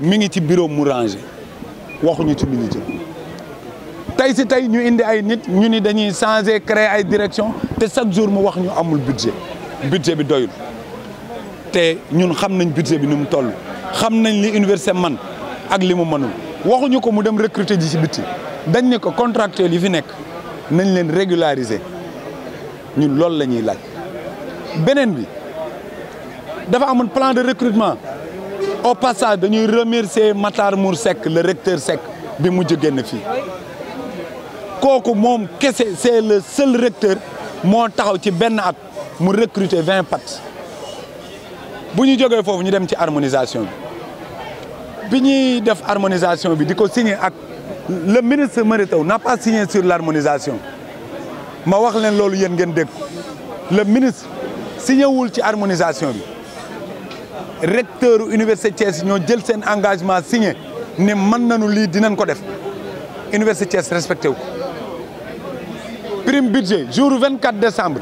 mi ngi ci bureau mu rangé waxuñu ci li ñu jëm tey si tey ñu indi ay nit ñu ni dañuy changer créer ay direction te chaque jour mu wax ñu amul budget budget bi doyul te ñun xam nañ budget bi ni mu toll xam nañ li université man ak li mu mënul waxuñu ko mu dem recruter ji ci bitti dañ ne ko contractuel yi fi nekk nañ leen régulariser ñun loolu la ñuy laaj beneen bi dafa amoon plan de recrutement au passage dañuy remercier Matar Mour Seck le recteur Seck bi mujj génn fii kooku moom kese c'est le seul recteur moo taxaw ci benn at mu recruter vingt pat bu ñu jógee foofu ñu dem ci harmonisation bi bi ñuy def harmonisation bi di ko signer ak le ministre Mary Teuw n'a pas signé sur l'harmonisation ma wax leen loolu yéen ngeen dégg le ministre signé wul ci harmonisation bi recteur université Thiès ñoo jël seen engagement signé ne mën nañu lii dinañ ko def université Thiès respecté wu ko prime budget jour 24 décembre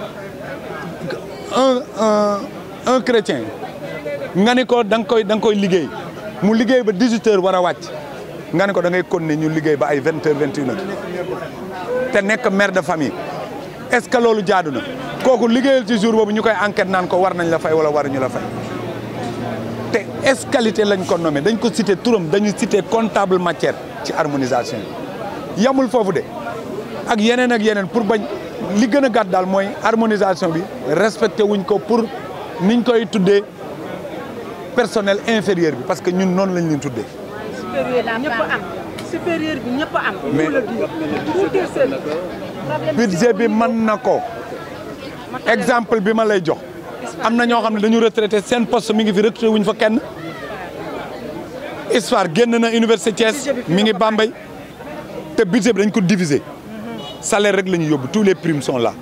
un un un chrétien nga ni ko da nga koy da nga koy liggéey mu liggéey ba 18 heures war a wàcc nga ni ko da ngay continuer ñu liggéey ba ay 20 heures 21 heures te nekk mère de famille est-ce que loolu jaadu na kooku liggéeyal ci jour boobu ñu koy enquête naan ko war nañ la fay wala waruñu la fay te escalité lañ ko nommé dañ ko cité turam dañu cité comptable matière ci harmonisation bi yamul foofu de ak yeneen ak yeneen pour bañ li gën a gàtt daal mooy harmonisation bi respecté wuñ ko pour niñ koy tuddee personnel inférieur bi parce que ñun noonu lañ leen tuddee. supérieur bi ñëpp am supérieur bi ñëpp am. mais pour le dire pour dire seen problème budget bi mën na ko exemple bi ma lay jox am na ñoo xam ne dañu retraité seen poste mi ngi fi recruté wuñ fa kenn histoire génn na université Thiès mi ngi Bambey te budget bi dañ ko diviser salaire rek la ñu yóbbu tous les primes sont là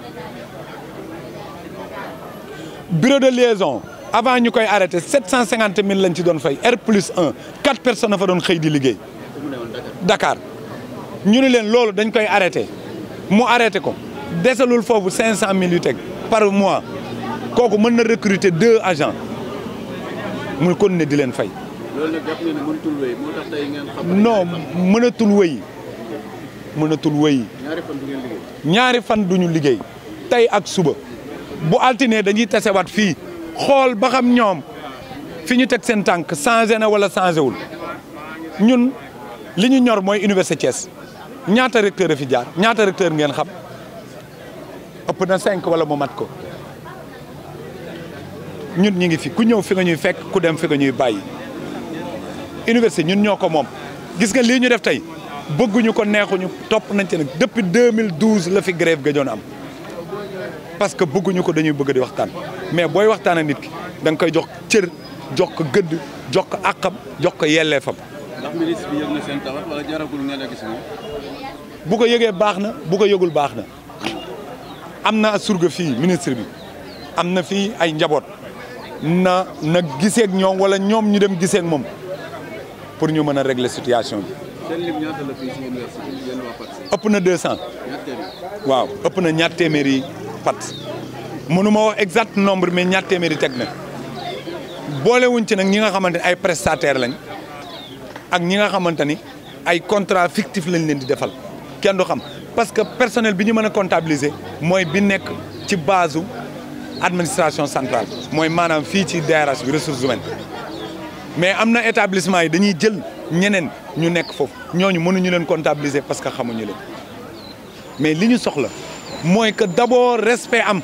bureau de liaison avant ñu koy arrêté sept cent cinquante mille lañ ci doon fay R plus un quatre personnes a fa doon xëy di liggéey Dakar ñu ne leen loolu dañ koy arrêté mu arrêté ko desalul foofu cinq cent mille yu teg par mois kooku mën na recruter deux agents mu kon ne di leen fay loolu nag jàpp ngeen ne mënatul wéy moo tax tey ngeen xam. non mënatul wëy mënatul wëy ñaari fan du ngeen liggéey. ñaari fan duñu liggéey tey ak suba bu altine dañuy tasewaat fii xool ba xam ñoom fi ñu teg seen tànk changé na wala changé wul ñun li ñu ñor mooy université Thiès ñaata recteur a fi jaar ñaata recteur ngeen xam ëpp na cinq wala mu mat ko ñun ñi ngi fi ku ñëw fi nga ñuy fekk ku dem fi nga ñuy bàyyi université ñun ñoo ko moom gis nga lii ñu def tey bëgguñu ko neexuñu topp nañ ci nag depuis 2012 la fi grève gëjoon am parce que bëgguñu ko dañuy bëgg di waxtaan mais booy waxtaan ak nit ki da nga koy jox cër jox ko gëdd jox ko àqam jox ko yelleefam ndax ministre bi yëg na seen tawat wala jaragul ngeen a gis moom. bu ko yëgee baax na bu ko yëgul baax na am na surga fii ministre bi am na fii ay njaboot na na giseeg ñoom wala ñoom ñu dem giseeg moom pour ñu mën a régler situation bi seen lim ñaata la fii si université bi yéen waa PATS. ëpp na 200 ñaata téeméer. waaw ëpp na ñaar téeméeri pat mënuma wax exact nombre mais ñaar téeméeri teg na boolewuñ ci nag ñi nga xamante ni ay prestataire lañ ak ñi nga xamante ni ay contrat fictif lañ leen di defal kenn du xam parce que personnel bi ñu mën a comptabiliser mooy bi nekk ci base administration centrale mooy maanaam fii ci DRH bi ressources humaines mais am na établissement yi dañuy jël ñeneen ñu nekk foofu ñooñu mënuñu leen comptabiliser parce que xamuñu leen mais li ñu soxla mooy que d'abord respect am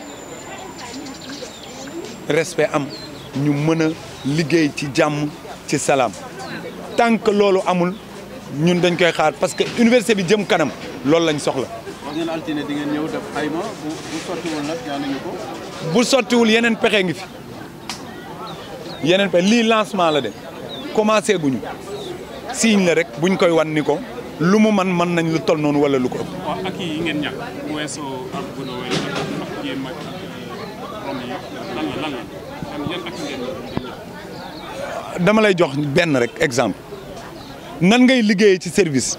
respect am ñu mën a liggéey ci jàmm ci salaam tant que loolu amul ñun dañ koy xaar parce que université bi jëm kanam loolu lañ soxla wax ngeen altine di ngeen ñëw def xayma bu bu sottiwul nag ñaanuñu ko. bu sottiwul yeneen pexe ngi fi yeneen pexe lii lancement la de commencé guñu signe la rek buñ koy wan ni ko lu mu man mën nañ lu toll noonu wala lu ko ëpp waaw ak yi ngeen ñàkk bu weesoo ak bu doon ak ak jéem ak rom yi lan la lan la yan yan ak ngeen ñàkk. dama lay jox benn rek exemple nan ngay liggéeyee ci service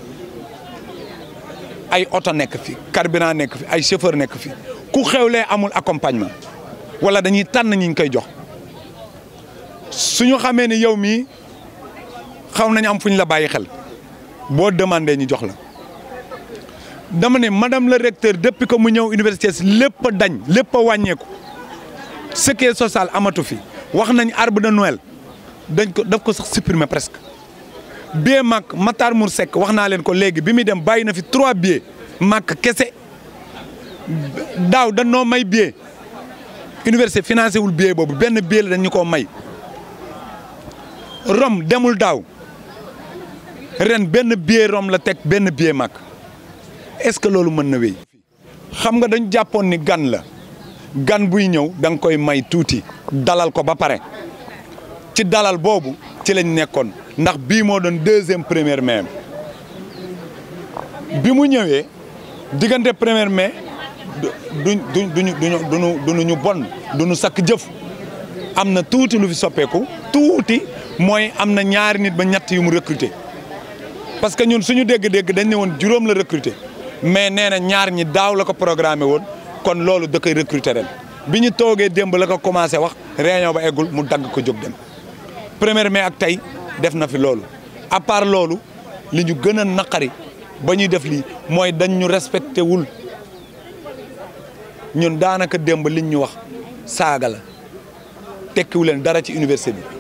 ay oto nekk fi carburant nekk fi ay chauffeur nekk fi ku xewlee amul accompagnement wala dañuy tànn ñi ñu koy jox suñu xamee ni yow mii xaw nañ am fu ñu la bàyyi xel boo demandé ñu jox la dama ne madame le recteur depuis que mu ñëw université lépp a dañ lépp a wàññeeku ce qui est social amatu fi wax nañ arbre de Noël dañ ko daf ko sax supprimer presque billet mag Matar Mour Seck wax naa leen ko léegi bi muy dem bàyyi na fi trois billets mag kese daaw dañ noo may billet université financé wul billet boobu benn billet la dañ ñu koo may Rome demul daaw ren benn billet Rome la teg benn billet mag est-ce que loolu mën na wéy xam nga dañ jàppoon ni gan la gan buy ñëw da nga koy may tuuti dalal ko ba pare ci dalal boobu ci lañ nekkoon ndax bii moo doon deuxième première mai bi mu ñëwee diggante première mai duñ duñ duñu duñu duñu duñu ñu bon duñu sakk jëf am na tuuti lu fi soppeeku tuuti mooy am na ñaari nit ba ñett yu mu recruter parce que ñun suñu dégg-dégg dañ ne woon juróom la recruter mais nee na ñaar ñi daaw la ko programmé woon kon loolu da koy recruter ren bi ñu toogee démb la ko commencé wax réunion ba eggul mu dagg ko jóg dem première mai ak tey def na fi loolu à part loolu li ñu gën a naqari ba ñuy def lii mooy dañ ñu respecté wul ñun daanaka démb liñ ñu wax saaga la tekkiwu leen dara ci université bi